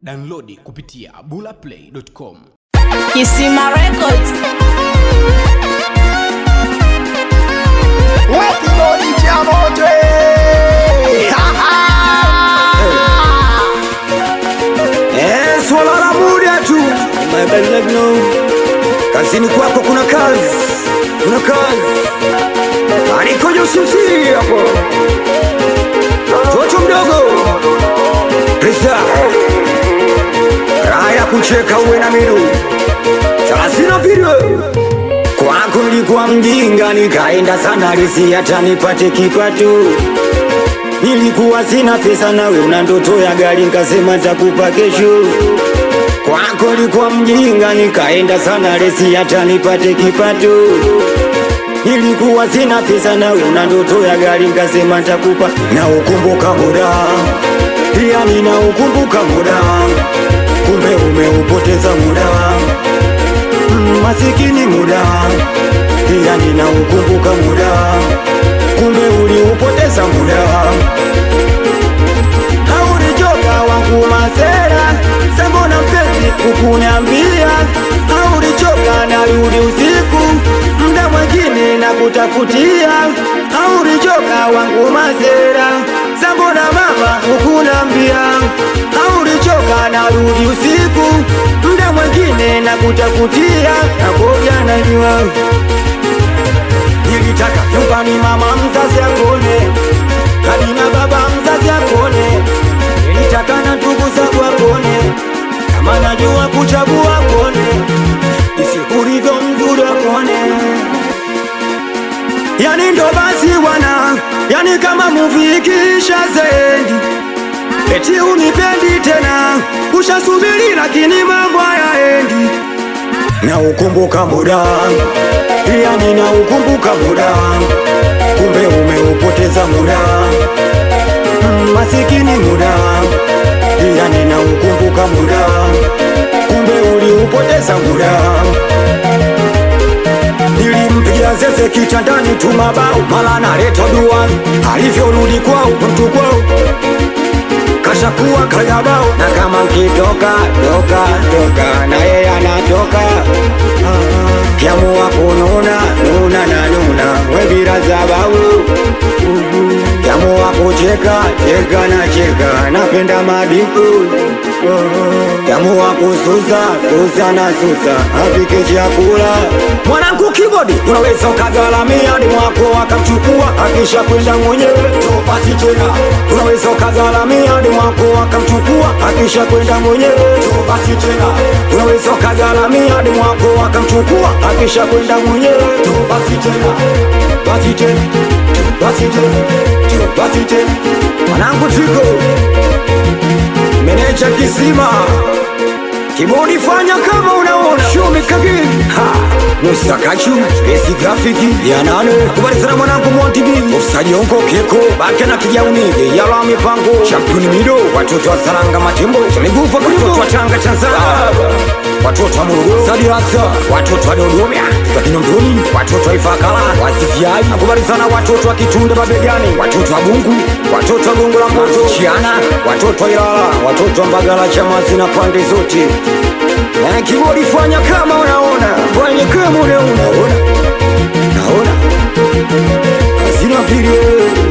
Downloadi kupitia bulaplay.com. Kisima Records. Wakibodi cha moto eh. Ha, ha. Eh, swala la muda tu kazini kwako kuna kazi kuna kazi anikoja usimsiri hapo toto mdogo Krista raha ya kucheka uwe na miru thelathini video Kwako nilikuwa mjinga, nikaenda sana resi hata nipate kipato. Nilikuwa sina pesa, nawe una ndoto ya gari, nikasema takupa kesho. Kwako nilikuwa mjinga, nikaenda sana resi hata nipate kipato. Nilikuwa sina pesa, nawe una ndoto ya gari, nikasema takupa. Na ukumbuka muda, pia nina ukumbuka muda, kumbe umeupoteza muda masikini muda, pia ninaukumbuka muda, kumbe uliupoteza muda. Haurichoka wangu masera, sambona mpenzi kukuniambia, haurichoka narudi usiku, mda mwingine na kutafutia, haurichoka wangu masera, sambona mama hukunambia, haurichoka narudi usiku, mda mwingine na kutafutia, nakoja najua nilitaka nyumbani mama mzazi akone hadi na baba mzazi akone nilitaka na ndugu zangu akone kama najua kuchagua akone isikulivyo mzuri akone yani ndo basi wana yani kama muvi ikisha zendi eti unipendi tena ushasubiri lakini mambo hayaendi na ukumbuka muda pia nina ukumbuka muda kumbe umeupoteza muda Mm, masikini muda pia nina ukumbuka muda kumbe uliupoteza muda nilimpigia zeze kitandani tu mabao mala naleta duani alivyorudi kwao mtu kwao kashakuwa kayabao na kama nkitoka toka toka na yeye anatoka kiamua kununa nuna na nuna webira za bau kiamua kucheka cheka na cheka napenda madiku kiamua kususa susa na susa apike chakula mwanangu kibodi unaweza ukagalamia ni mwako akamchukua akisha kwenda mwenyewe topasi tena unaweza ukagalamia ni mwako akamchukua akisha kwenda mwenyewe topasi tena unaweza ukagalamia ni mwako akamchukua akisha kwenda mwenyewe topasi tena basi tena basi tena basi tena mwanangu tiko meneja kisima Kibodi fanya kama unaona Shumi kagini Ha Musa Kachu Esi grafiki Ya nane Kubali sana mwanangu Monty B Ofsaji onko keko Bake na kijauni Yala mipango Championi mido Watoto wa Saranga Matembo Shanigufa Watoto wa Tanga Tanzania Watoto wa Morogoro Sadi Rasa Watoto wa Dodoma Kwa Kinondoni Watoto wa Ifakala Wasisiai Nakubali sana watoto wa Kitunda Mabegani Watoto wa Bungu Watoto wa Gongo la Mboto Chiana Watoto wa Ilala Watoto wa Mbagala Chamazi na pande zote na kibodi fanya kama unaona, fanya kama unaona, unaona, naona, hazina video